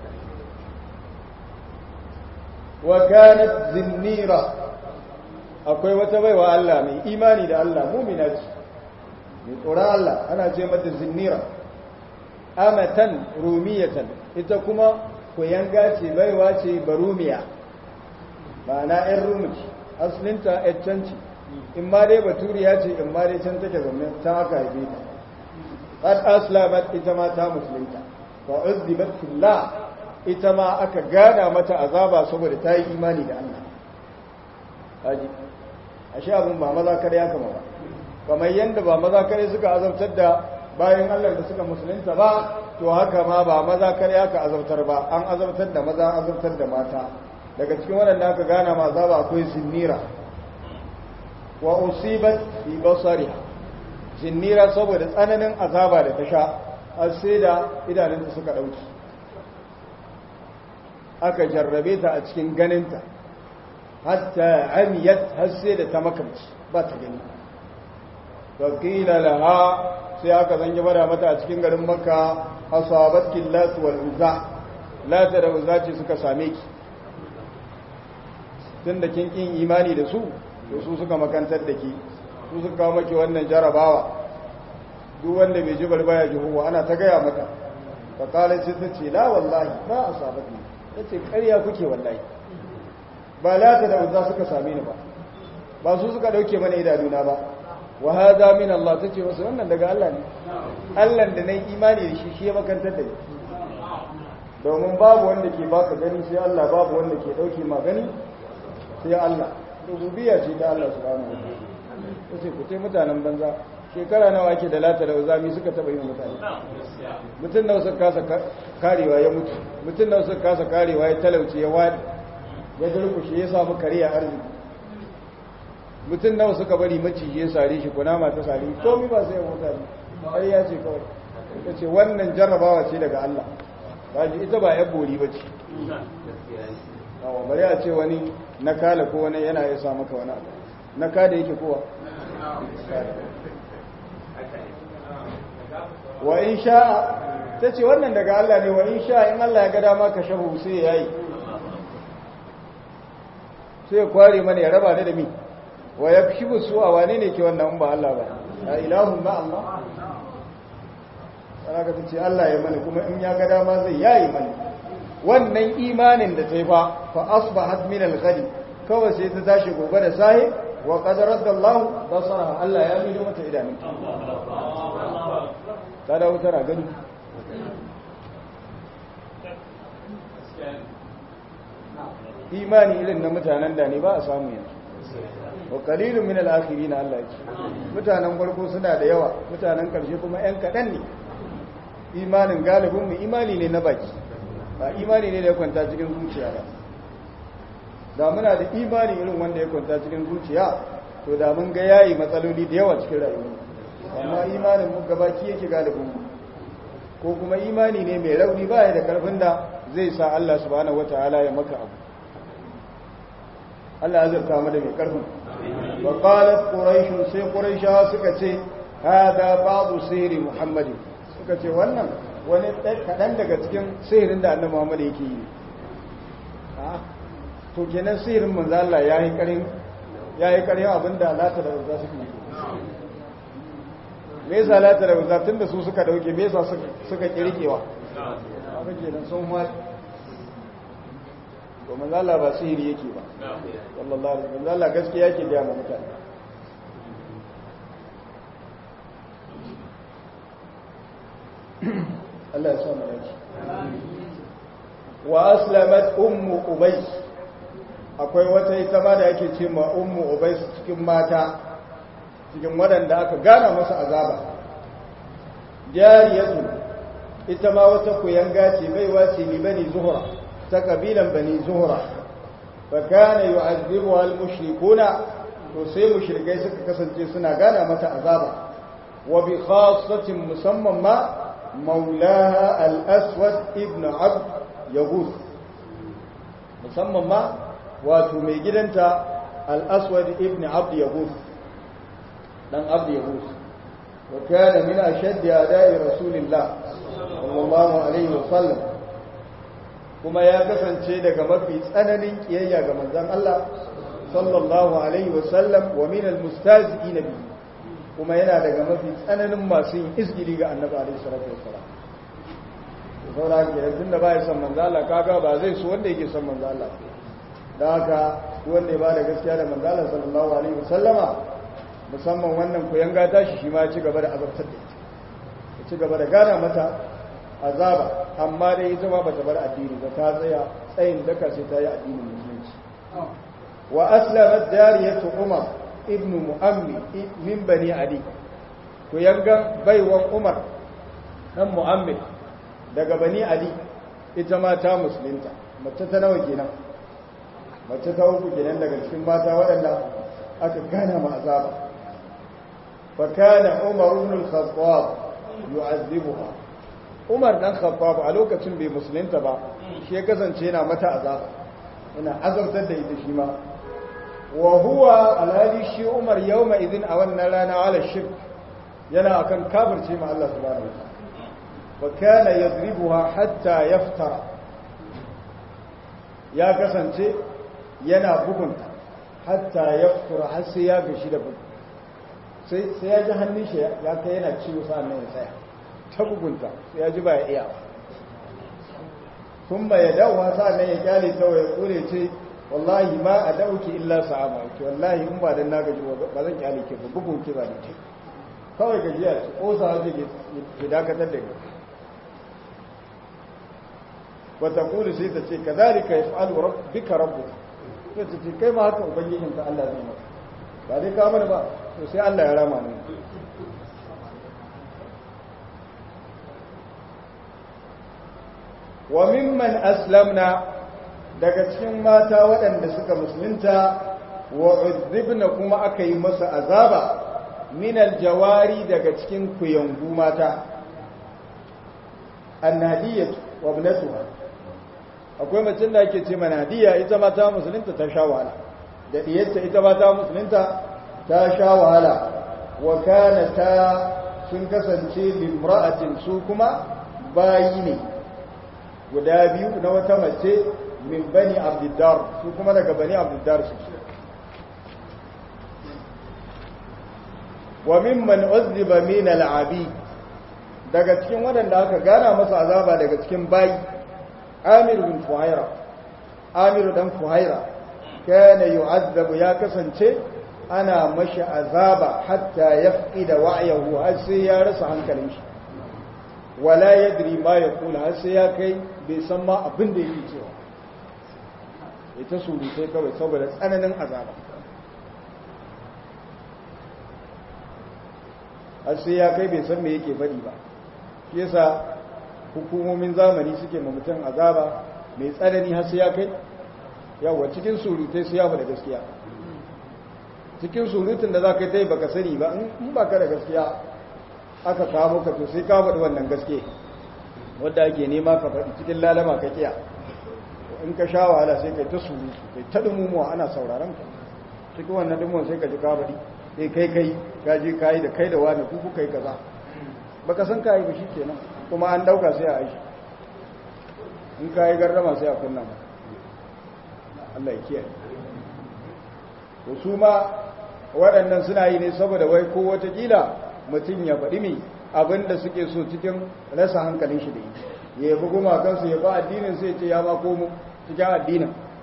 wa kanat zinnira akwai wata baiwa Allah mai imani da Allah mu'mina ce mai tsoron Allah ana ce mata zinnira amatan rumiyatan ita kuma koyanga ce baiwa ce barumiya ma'ana 'yan rumuci asalinta 'yan canci in ma dai baturiya ce in ma dai can take zaune ta aka haife ta qad aslamat ita ma ta musulunta fa uzdibat fillah ita ma aka gada mata azaba saboda ta yi imani da Allah haji ashe abin ba maza kare ya kama ba kamar yadda ba maza kare suka azabtar da bayan Allah da suka musulunta ba to haka ma ba maza kare aka azabtar ba an azabtar da maza azabtar da mata daga cikin waɗanda aka gana ma azaba akwai zinnira wa usibat fi basariha zinnira saboda tsananin azaba da ta sha har sai da idanunta suka dauki aka jarrabe ta a cikin ganinta hatta amiyat har sai da ta makamci ba ta gani faqila laha sai aka zange bada mata a cikin garin makka asabat killas wal uzza lata da uzza ce suka same ki tunda kin kin imani da su to su suka makantar da ki su suka kawo maki wannan jarabawa duk wanda bai ji barbaya ji huwa ana ta gaya maka fa kala sai ta ce la wallahi ba asabatni tace ƙarya kuke wallahi ba lata da uzza suka same ni ba ba su suka dauke mana idanuna ba wa hada min Allah tace masa wannan daga Allah ne Allah da nayi imani da shi shi ya makantar da ni domin babu wanda ke baka gani sai Allah babu wanda ke dauke ma gani sai Allah rububiyya ce ta Allah subhanahu wa ta'ala sai ku tai mutanen banza shekara nawa ake da lata da uzami suka taba yin mutane mutum nawa suka kasa karewa ya mutu mutum nawa suka kasa karewa ya talauci ya wadi ya durkushe ya samu kariya arziki mutum nawa suka bari maciji ya sare shi kunama ta sare komai ba sai ya mutane har ya ce kawai ya ce wannan jarrabawa ce daga Allah ba ita ba ya bori ba ce awa bari a ce wani na kala ko wani yana ya sa maka wani abu na kada yake kowa wa in sha'a ta ce wannan daga Allah ne wa in sha'a in Allah ya ga dama ka shahu sai ya yi sai ya kware mana ya raba ni da mi wa ya fi su a wane ne ke wannan ba Allah ba a ilahun ba Allah sana ka ce Allah ya mana kuma in ya ga dama zai yayi mana wannan imanin da ta yi fa fa asbahat min al-ghadi kawai sai ta tashi gobe da sahi wa qad raddallahu basara Allah ya mido mata idanun ta dawo tana gani imani irin na mutanen da ne ba a samu yanzu wa qalilun min al-akhirin Allah ya ce mutanen farko suna da yawa mutanen karshe kuma yan kadan ne imanin galibin mu imani ne na baki ba imani ne da ya kwanta cikin zuciya ba da muna da imani irin wanda ya kwanta cikin zuciya to da mun ga yayi matsaloli da yawa cikin rayuwa amma imanin mu gabaki yake galibin mu ko kuma imani ne mai rauni ba ya da karfin da zai sa Allah subhanahu wataala ya maka abu Allah ya zarta mu da mai karfin wa qalat quraish sai quraisha suka ce hada ba'du sihri muhammadin suka ce wannan wani kaɗan daga cikin sihirin da annabi Muhammad yake yi to kenan sihirin manzo Allah yayi karin yayi karin abinda lata da uzza suke yi me yasa lata da uzza tunda su suka dauke me yasa suka suka kirkewa haka kenan sun ma to manzo Allah ba sihiri yake ba sallallahu alaihi wasallam Allah gaskiya yake ga mu mutane Allah ya sa mu dace wa aslamat ummu ubays akwai wata ita ma da yake ce ma ummu ubays cikin mata cikin waɗanda aka gana masa azaba jariyatu ita ma wata kuyanga ce baiwa ce li bani zuhra ta kabilan bani zuhra fa kana yu'azzibuha al-mushrikuna to sai mushrikai suka kasance suna gana mata azaba wa bi khassatin musamman ma maulaha al-aswad ibn abd yaghus musamman ma wato mai gidanta al-aswad ibn abd yaghus dan abd yaghus wa kana min ashaddi ada'i rasulillah sallallahu alaihi wasallam kuma ya kasance daga mafi tsananin kiyayya ga manzon Allah sallallahu alaihi wasallam wa min almustazi'in bi kuma yana daga mafi tsananin masu yin isgili ga annabi alaihi salatu wasallam saboda haka yanzu da bai san manzon Allah kaga ba zai so wanda yake son manzon Allah da haka wanda ya ba da gaskiya da manzon Allah sallallahu alaihi wasallama musamman wannan koyan gata shi shi ma ci gaba da azabtar da ita ya ci gaba da gana mata azaba amma dai ita ma bata bar addini ba ta tsaya tsayin daka sai ta yi addinin musulunci wa aslamat dariyatu umar ibnu muammi min bani ali ku yanga baiwan umar dan muammi daga bani ali ita ma ta musulunta mace ta nawa kenan mace ta uku kenan daga cikin mata waɗanda aka gana ma azaba fa kana umar ibn al-khattab yu'azzibuha umar dan khattab a lokacin bai musulunta ba shi ya kasance yana mata azaba yana azabtar da ita shi ma wa huwa alhali shi umar yawma idin a wannan rana ala shirk yana akan kafirce ma Allah subhanahu wa ta'ala wa kana yadribuha hatta yaftara ya kasance yana bugunta hatta yaftara har sai ya gashi da bugun sai sai ya ji hannun shi ya kai yana ciwo sa'an nan ya tsaya ta bugunta sai ya ji ba ya iya sun ya dawo sa'an nan ya kyale ta ya kore ce wallahi ma a dauki illa sa'ama ke wallahi in ba dan na gaji ba zan kyale ke ba bugun ki ba ce kawai gajiya ce kosa zai ke dakatar da ni wata kuli sai ta ce ka zalika ya fa'alu bika rabbu sai ta ce kai ma haka ubangijinka Allah zai maka ba dai ka mana ba to sai Allah ya rama mu wa mimman aslamna daga cikin mata waɗanda suka musulunta wa uzibna kuma aka yi masa azaba min aljawari daga cikin kuyangu mata annadiyatu wa ibnatuha akwai mace da ake ce manadiya ita ma ta musulunta ta sha wahala da diyarta ita ma ta musulunta ta sha wahala wa kana ta sun kasance limra'atin su kuma bayi ne guda biyu na wata mace min bani abdiddar su kuma daga bani abdiddar su wa mimman uzziba min al'abi daga cikin waɗanda aka gana masa azaba daga cikin bayi amir bin fuhaira amir dan fuhaira kana yu'azzabu ya kasance ana mashi azaba hatta yafqida wa'yahu har sai ya rasa hankalin shi wala yadri ma yaqulu har sai ya kai bai san ma abin da yake cewa ita surutai kawai saboda tsananin azaba har sai ya kai bai san me yake faɗi ba shi yasa hukumomin zamani suke ma mutum azaba mai tsanani har sai ya kai yawa cikin surutai su ya faɗa gaskiya cikin surutun da za ka yi ta yi baka sani ba in ba ka da gaskiya aka kawo ka to sai ka faɗi wannan gaske wadda ake nema ka faɗi cikin lalama ka kiya in ka sha wahala sai kai ta surutu kai ta dumumuwa ana sauraron ka cikin wannan dumuwan sai ka ji ka faɗi sai kai kai ka je ka yi da kai da wani kuku kai kaza baka san ka yi ba shi kenan kuma an dauka sai a aishi in ka yi gardama sai a kunna maka Allah ya kiyaye to su ma waɗannan suna yi ne saboda wai ko watakila mutum ya faɗi mai abin da suke so cikin rasa hankalin shi da yi ya yabi gumakansu ya ba addinin sai ce ya ma komo cikin addinin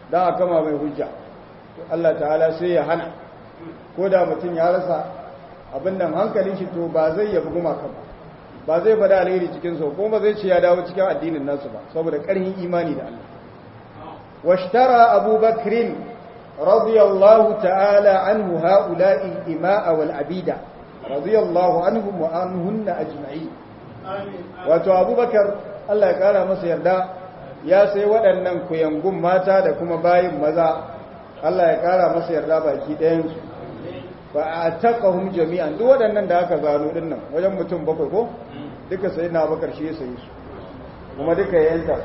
dan a kama mai hujja Allah ta'ala sai ya hana ko da mutum ya rasa abin nan hankalin shi to ba zai yabi gumaka ba ba zai bada alheri cikin su kuma zai ce ya dawo cikin addinin nasu ba saboda ƙarfin imani da Allah washtara Abu Bakr radiyallahu ta'ala anhu ha'ula'i ima'a wal abida radiyallahu anhum wa anhunna ajma'in wato Abu Bakar Allah ya kara masa yarda ya sai waɗannan kuyangun mata da kuma bayin maza Allah ya kara masa yarda baki ɗayan su ba a taƙahun jami'an duk waɗannan da aka zano ɗin nan wajen mutum bakwai ko duka sai na bakar shi ya sayi su kuma duka ya yanta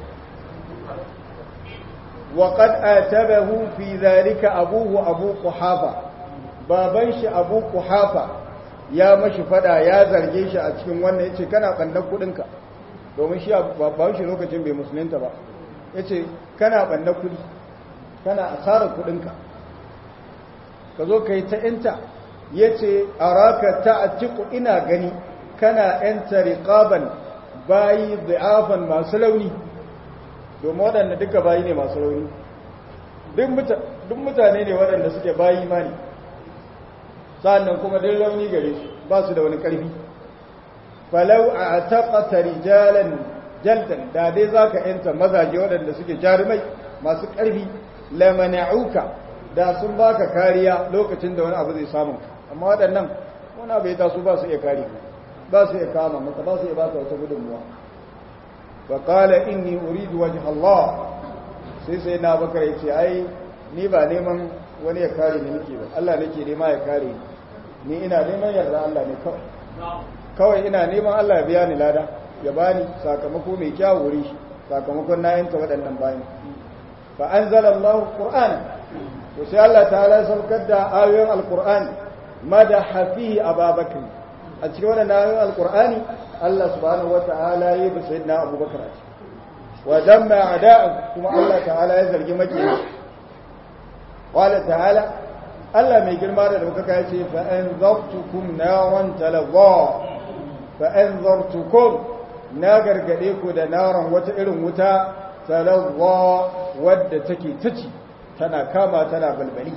wa qad atabahu fi zalika abuhu abu quhafa baban shi abu quhafa ya mashi fada ya zarge shi a cikin wannan yace kana bannan kudinka domin shi baban shi lokacin bai musulunta ba yace kana bannan kudi kana asarar kudinka ka zo ka yi ta ‘yanta ya ce a raka ta a ciku ina gani kana ‘yanta riƙaban bayi za'afan masu launi domin waɗanda duka bayi ne masu launi duk mutane ne waɗanda suke bayi mani sa'annan kuma duk launi gare su ba su da wani ƙarfi falau a taƙata rijalan jaldan da dai za ka ‘yanta mazaje waɗanda suke jarumai masu ƙarfi lamana'uka da sun baka kariya lokacin da wani abu zai samu amma waɗannan wani abu ya taso ba su iya kare ba su iya kama maka ba su iya baka wata gudunmuwa wa qala inni uridu wajha Allah sai sai na bakar yace ai ni ba neman wani ya kare ni nake ba Allah nake nema ya kare ni ni ina neman yarda Allah ne kawai kawai ina neman Allah ya biya ni lada ya bani sakamako mai kyau wuri shi sakamakon na yanta waɗannan bayan fa anzalallahu qur'ana to sai Allah ta'ala saukar da ayoyin alkur'ani madaha fihi ababakar a cikin wannan ayoyin alkur'ani Allah subhanahu wata'ala yi bi sayyidina abubakar a ciki wa damma ada'a kuma Allah ta'ala ya zargi makiyi wala ta'ala Allah mai girma da daukaka ya ce fa anzartukum naran talazza fa anzartukum na gargade ku da naran wata irin wuta talazza wadda take taci tana kama tana balbali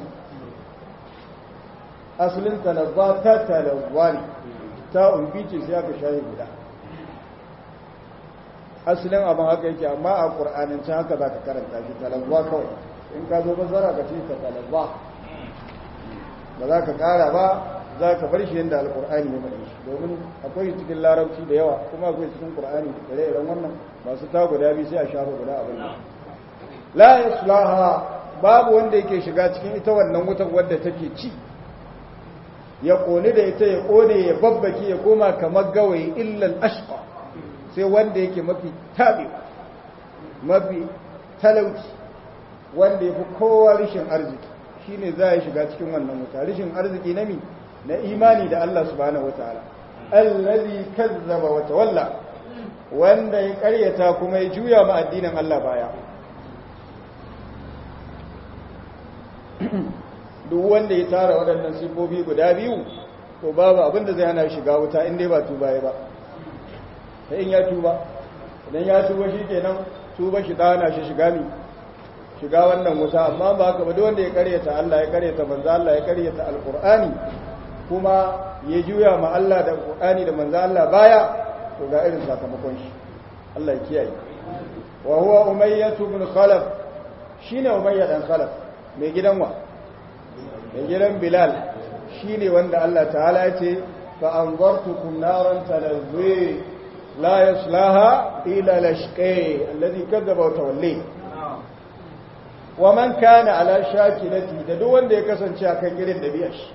asalin talazza ta talazza ne ta umbi ce sai aka shayi guda asalin abin haka yake amma a ƙur'anance haka za ka karanta shi talazza kawai in ka zo bazara ka ce ka talazza ba za ka ƙara ba za ka bar shi yadda alƙur'ani ya faɗi shi domin akwai cikin larabci da yawa kuma akwai cikin ƙur'ani da iren wannan masu ta guda biyu sai a shafa guda abin la yaslaha babu wanda yake shiga cikin ita wannan wutar wadda take ci ya kone da ita ya kone ya babbake ya koma kamar gawayi illal ashqa sai wanda yake mafi tabe mafi talauci wanda yafi kowa rishin arziki shine za ya shiga cikin wannan wuta rishin arziki na mi na imani da Allah subhanahu wataala allazi kazzaba wa tawalla wanda ya karyata kuma ya juya ma addinin Allah baya duk wanda ya tara waɗannan sifofi guda biyu to babu abin da zai hana shiga wuta in dai ba tuba ya ba ta in ya tuba idan ya tuba shi kenan tuba shi ta hana shi shiga mi shiga wannan wuta amma ba haka ba duk wanda ya karyata Allah ya karyata manzo Allah ya karyata alqur'ani kuma ya juya ma Allah da alqur'ani da manzo Allah baya to ga irin sakamakon shi Allah ya kiyaye wa huwa umayyah ibn khalaf shine umayyah dan khalaf mai gidan wa mai gidan bilal shi ne wanda Allah ta'ala ya ce fa'anzartukum naran talazwe la yaslaha ila lashqai allazi kadzaba wa tawalli wa man kana ala shakilati da duk wanda ya kasance akan irin dabi'a shi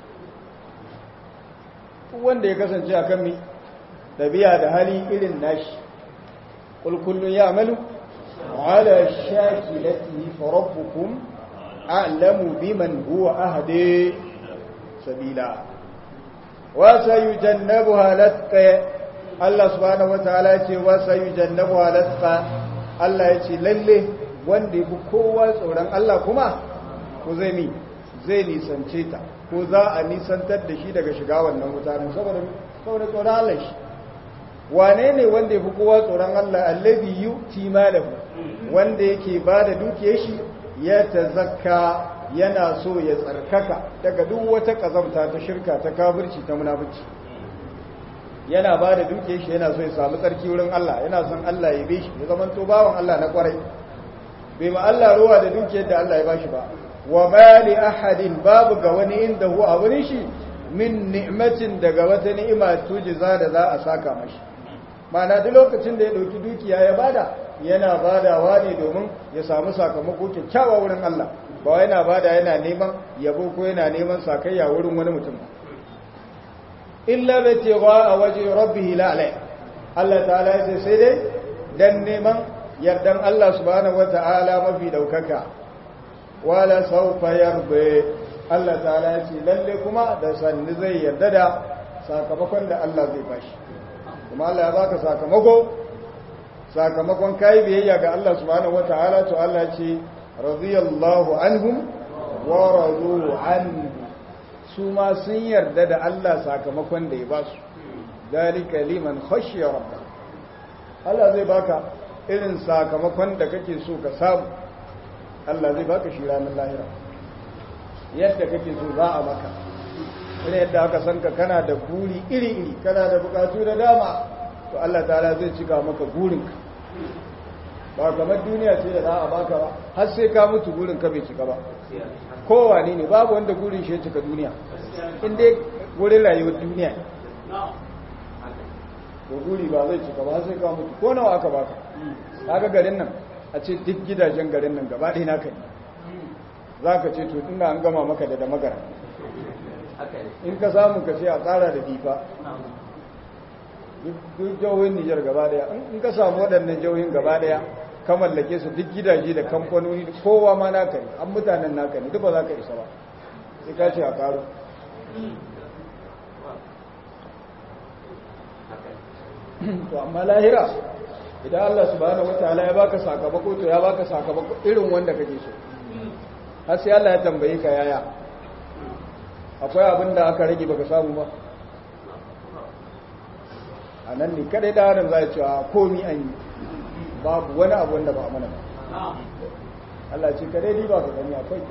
duk wanda ya kasance akan mi dabi'a da hali irin nashi qul kullun ya'malu ala shakilatihi fa rabbukum a'lamu biman huwa ahdi sabila wa sayujannabuha latqa Allah subhanahu wataala ce wa sayujannabuha latqa Allah yace lalle wanda yafi kowa tsoron Allah kuma ko zai mi zai nisance ta ko za a nisantar da shi daga shiga wannan mutanen saboda saboda tsoron Allah shi wane ne wanda yafi kowa tsoron Allah allazi yuti malahu wanda yake bada dukiyar shi ya tazakka yana so ya tsarkaka daga duk wata kazamta ta shirka ta kafirci ta munafici yana ba da duke shi yana so ya samu tsarki wurin Allah yana son Allah ya bi shi ya zama to bawan Allah na kwarai bai ma Allah ruwa da dukiyar da Allah ya bashi ba wa ma li ahadin babu ga wani inda hu a wurin shi min ni'matin daga wata ni'ima tujiza da za a saka mashi ma'ana duk lokacin da ya dauki dukiya ya bada yana badawa ne domin ya samu sakamako kyakkyawa wurin Allah ba yana bada yana neman yabo ko yana neman sakayya wurin wani mutum illa bai ce a waje rabbihi la alai Allah ta'ala ya ce sai dai dan neman yardan Allah subhanahu wata'ala mafi daukaka wala sawfa yarda Allah ta'ala ya ce lalle kuma da sanni zai yarda da sakamakon da Allah zai bashi kuma Allah ya baka sakamako sakamakon kai biyayya ga Allah subhanahu wata'ala to Allah ya ce radiyallahu anhum wa radu anhu su ma sun yarda da Allah sakamakon da ya ba su dalika liman khashiya rabba Allah zai baka irin sakamakon da kake so ka samu Allah zai baka shi ranar lahira yadda kake so za a maka ina yadda aka san ka kana da buri iri-iri kana da bukatu da dama to Allah ta'ala zai cika maka burinka ba kamar duniya ce da za a baka ba har sai ka mutu burinka bai cika ba kowane ne babu wanda gurin shi ya cika duniya inda wurin rayuwar duniya to guri ba zai cika ba sai ka mutu ko nawa aka baka kaga garin nan a ce duk gidajen garin nan gaba ɗaya naka ne za ka ce to ina an gama maka da da magara in ka samu ka ce a tsara da difa duk jihohin nijar gaba ɗaya in ka samu waɗannan jihohin gaba ɗaya ka mallake su duk gidaje da kamfanoni kowa ma naka ne an mutanen naka ne duk ba za ka isa ba sai ka ce a karo to amma lahira idan Allah subhanahu wataala ya baka sakamako to ya baka sakamako irin wanda kake so har sai Allah ya tambaye ka yaya akwai abin da aka rage baka samu ba a nan ne kadai da harin za a cewa komi an yi babu wani abu wanda ba a mana ba Allah ce kadai ni ba ka gani akwai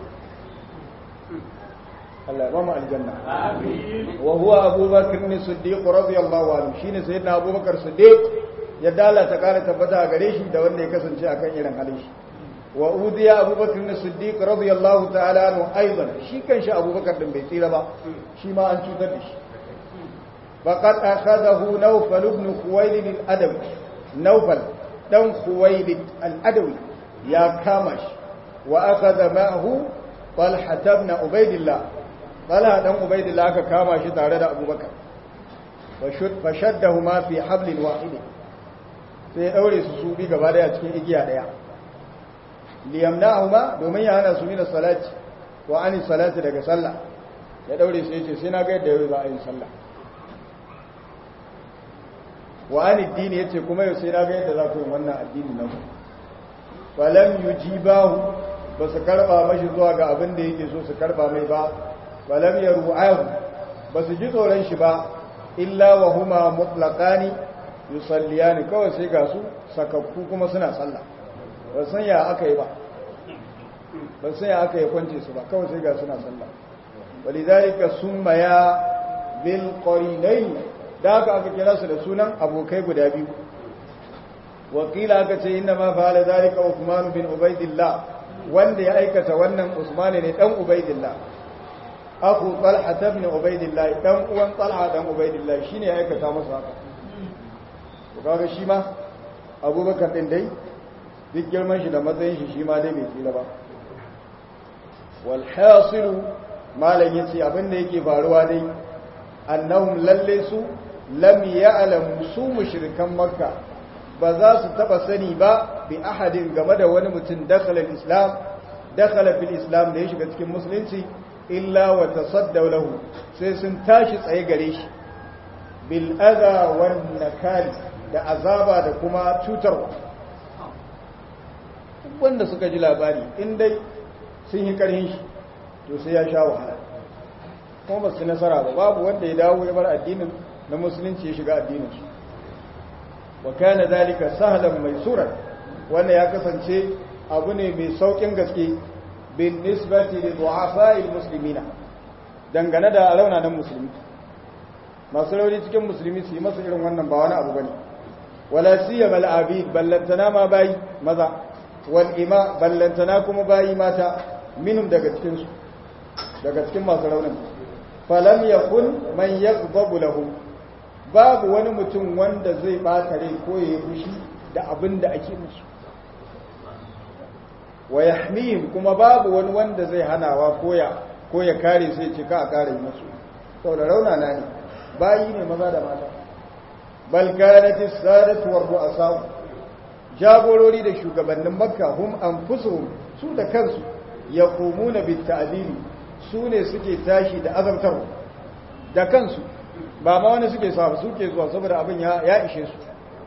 Allah ya bamu aljanna wa huwa abubakar ne siddiq radiyallahu anhu shine sayyidina abubakar siddiq ya dala ta kara tabbata a gare shi da wanda ya kasance akan irin halin shi wa udiya abubakar ne siddiq radiyallahu ta'ala anhu aidan shi kanshi abubakar din bai tsira ba shi ma an cutar da shi faqad akhadahu nawfal ibn khuwaylid al-adawi nawfal dan khuwaylid al-adawi ya kama shi wa akhadha ma'ahu talha ibn ubaydillah talha dan ubaydillah aka kama shi tare da abubakar fa shaddahuma fi hablin wahid sai ya daure su su bi gaba daya cikin igiya daya liyamna'ahuma domin ya hana su min salati wa ani salati daga sallah ya daure su yace sai na ga yadda yau za a yi sallah wa ani dini yace kuma yau sai na ga yadda za ku yi wannan addini nan falam yujibahu ba su karba mashi zuwa ga abin da yake so su karba mai ba falam yaru'ahu ba su ji tsoron shi ba illa wa huma mutlaqani yusalliyani kawai sai ga su sakakku kuma suna sallah ba san ya aka yi ba ba san ya aka yi kwance su ba kawai sai ga suna sallah walidhalika summa ya bil qarinain da aka aka kira su da sunan abokai guda biyu wakila aka ce inna ma fa'ala zalika Uthman bin Ubaidillah wanda ya aikata wannan Usman ne dan Ubaidillah aku Talha ibn Ubaidillah dan uwan Talha dan Ubaidillah shine ya aikata masa haka to kaga shi ma Abubakar din dai duk girman shi da matsayin shi shi ma dai bai tsira ba wal hasil malan yace abin da yake faruwa dai annahum lalle su lam ya'lamu su mushrikan makka ba za su taba sani ba bi ahadin game da wani mutum dakhala islam dakhala fil islam da ya shiga cikin musulunci illa wa tasaddaw lahu sai sun tashi tsaye gare shi bil adha wan nakal da azaba da kuma cutarwa wanda suka ji labari in dai sun yi karhin shi to sai ya sha wahala kuma ba su nasara ba babu wanda ya dawo ya bar addinin na musulunci ya shiga addinin su wa kana zalika sahlan maisura wannan ya kasance abu ne mai saukin gaske bin nisbati li du'afa'il muslimina dangane da raunanan musulmi masu rauni cikin musulmi su yi masa irin wannan ba wani abu bane wala siyama al-abid ballantana ma bayi maza wal ima ballantana kuma bayi mata minum daga cikin su daga cikin masu raunin falam yakun man yaghdabu lahum babu wani mutum wanda zai bata rai ko ya fushi da abin da ake musu wa yahmihim kuma babu wani wanda zai hanawa koya ko ya kare sai ce ka a kare musu saboda rauna na ne bayi ne maza da mata bal kanat as-sadatu wa ru'asa jagorori da shugabannin makka hum anfusuhum su da kansu yaqumuna bit ta'dili su ne suke tashi da azabtar da kansu ba ma wani suke sa suke zuwa saboda abin ya ya ishe su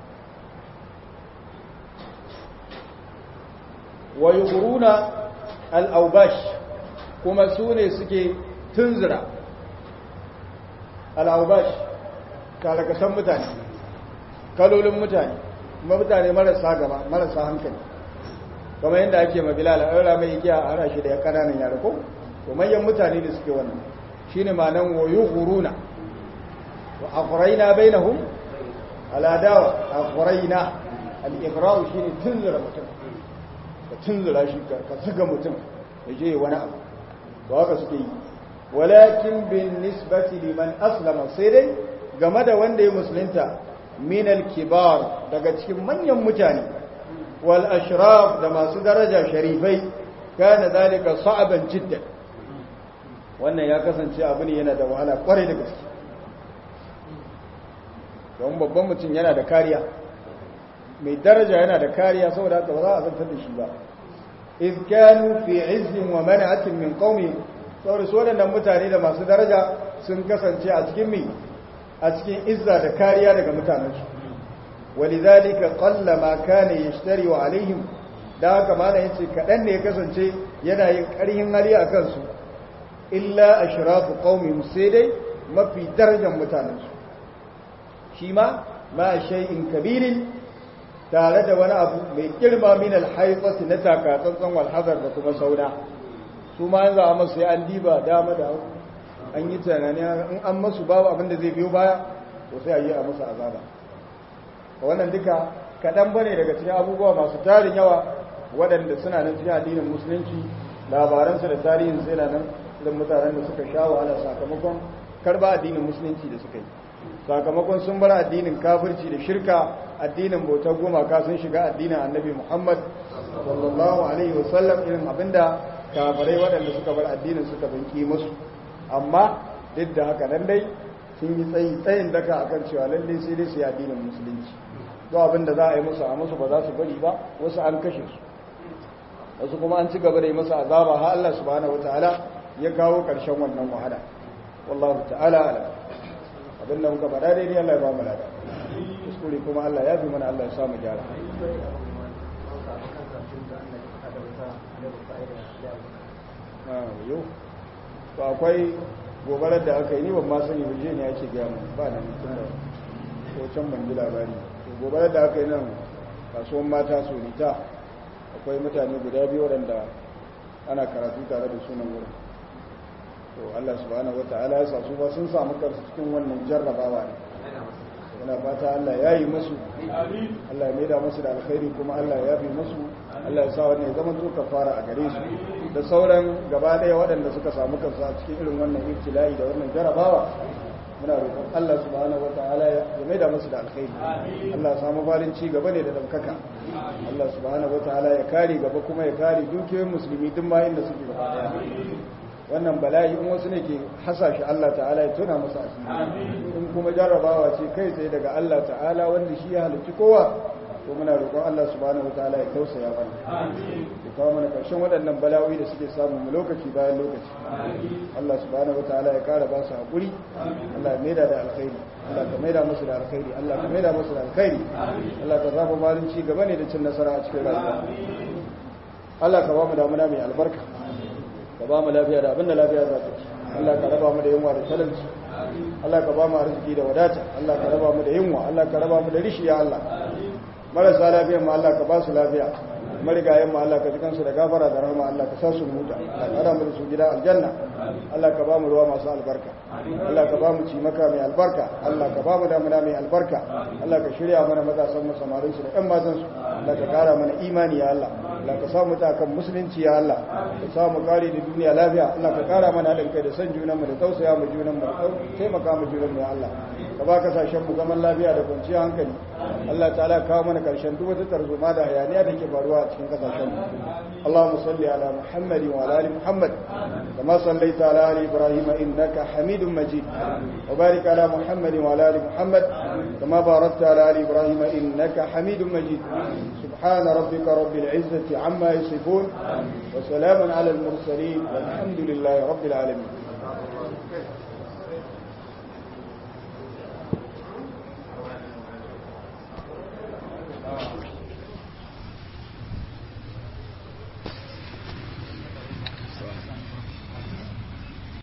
wa yughuruna al-awbash kuma su ne suke tunzura al-awbash kalakasan mutane kalolin mutane kuma mutane marasa gaba marasa hankali kamar yadda ake ma bilal aura mai igiya a hana shi da kananan yara ko to manyan mutane ne suke wannan shine ma'anan wa yughuruna wa aqrayna bainahum ala dawa aqrayna al-igra'u shine tunzura mutum ka tunzura shi ka saka mutum ya je wani abu ba haka suke yi walakin bin nisbati liman aslama sai dai game da wanda ya musulunta min al-kibar daga cikin manyan mutane wal ashraf da masu daraja sharifai kana zalika sa'aban jiddan wannan ya kasance abu ne yana da wahala kwarai da gaske don babban mutum yana da kariya mai daraja yana da kariya saboda haka ba za a zantar da shi ba iz kanu fi izzin wa man'atin min qaumi saboda su waɗannan mutane da masu daraja sun kasance a cikin mi a cikin izza da kariya daga mutanensu walidhalika qalla ma kana yashtari wa alaihim da haka mana yace kadan ne ya kasance yana yin ƙarhin hali a kansu illa ashrafu qaumihim sai dai mafi darajar mutanensu shi ma ma shay'in kabirin tare da wani abu mai girma min alhaifati na takatsantsan walhazar da kuma sauna su ma yanzu a masu an diba dama da an yi tunani in an masu babu abin da zai biyo baya to sai a yi a masu azaba wannan duka kaɗan ba ne daga cikin abubuwa masu tarin yawa waɗanda suna nan cikin addinin musulunci labaransu da tarihin sai na nan irin mutanen da suka sha wahala sakamakon karba addinin musulunci da suka yi sakamakon sun bar addinin kafirci da shirka addinin bautar gumaka sun shiga addinin annabi Muhammad sallallahu alaihi wasallam irin abinda kafirai waɗanda suka bar addinin suka banki musu amma duk da haka nan dai sun yi tsayi tsayin daka akan cewa lalle sai dai su yi addinin musulunci to abinda za a yi musu a musu ba za su bari ba wasu an kashe su wasu kuma an ci gaba da yi masa azaba har Allah subhanahu wataala ya kawo ƙarshen wannan wahala wallahu ta'ala alam abin da muka faɗa daidai Allah ya ba mu lada kuskure kuma Allah ya fi mana Allah ya samu gyara yau to akwai gobarar da aka yi ni ban ma sani ba ne ake gaya mu ba na mutum da ko can ban ji labari to gobarar da aka yi nan kasuwan mata sonita akwai mutane guda biyu waɗanda ana karatu tare da sunan wurin to Allah subhanahu wata'ala ya sa su ba sun samu kansu cikin wannan jarrabawa ne yana fata Allah ya yi musu Allah ya maida musu da alkhairi kuma Allah ya yafi musu Allah ya sa wannan ya zama to fara a gare su da sauran gaba ɗaya waɗanda suka samu kansu a cikin irin wannan ibtila'i da wannan jarrabawa muna roƙon Allah subhanahu wata'ala ya maida musu da alkhairi Allah ya samu farin ci gaba ne da daukaka Allah subhanahu wata'ala ya kare gaba kuma ya kare dukiyoyin musulmi duk ma inda suke gaba ɗaya wannan bala'i in wasu ne ke hasashe Allah ta'ala ya tuna masa asiri in kuma jarrabawa ce kai tsaye daga Allah ta'ala wanda shi ya halicci kowa to muna roƙon Allah subhanahu wataala ya tausaya mana ya kawo mana ƙarshen waɗannan bala'o'i da suke samu mu lokaci bayan lokaci Allah subhanahu wataala ya ƙara ba su haƙuri Allah ya maida da alkhairi Allah ka maida musu da alkhairi Allah ka maida musu da alkhairi Allah ka zaba malin ci gaba ne da cin nasara a cikin rayuwa Allah ka ba mu damuna mai albarka ka ba mu lafiya da abinda lafiya za ta ci Allah ka raba mu da yunwa da talauci Allah ka ba mu arziki da wadata Allah ka raba mu da yunwa Allah ka raba mu da rishi ya Allah marasa lafiya ma Allah ka ba su lafiya marigayen mu Allah ka ji kansu da gafara da rahama Allah ka sa su huta ka kara mu da su gida aljanna Allah ka ba mu ruwa masu albarka Allah ka ba mu cimaka mai albarka Allah ka ba mu damuna mai albarka Allah ka shirya mana matasan mu samarin su da ƴan matan su Allah ka kara mana imani ya Allah Allah ka sa mu ta kan musulunci ya Allah ka sa mu kare da duniya lafiya Allah ka kara mana haɗin kai da san junan mu da tausaya mu junan mu da taimaka mu junan mu ya Allah ka ba kasashen mu zaman lafiya da kwanciyar hankali Allah ta'ala kawo mana karshen duk wata tarzoma da hayaniya da ke faruwa a cikin kasashen mu Allahumma salli ala Muhammad wa ala ali Muhammad kama sallaita ala ali Ibrahim innaka Hamidum Majid wa barik ala Muhammad wa ala ali Muhammad kama barakta ala ali Ibrahim innaka Hamidum Majid سبحان ربك رب العزة عما يصفون وسلام على المرسلين والحمد لله رب العالمين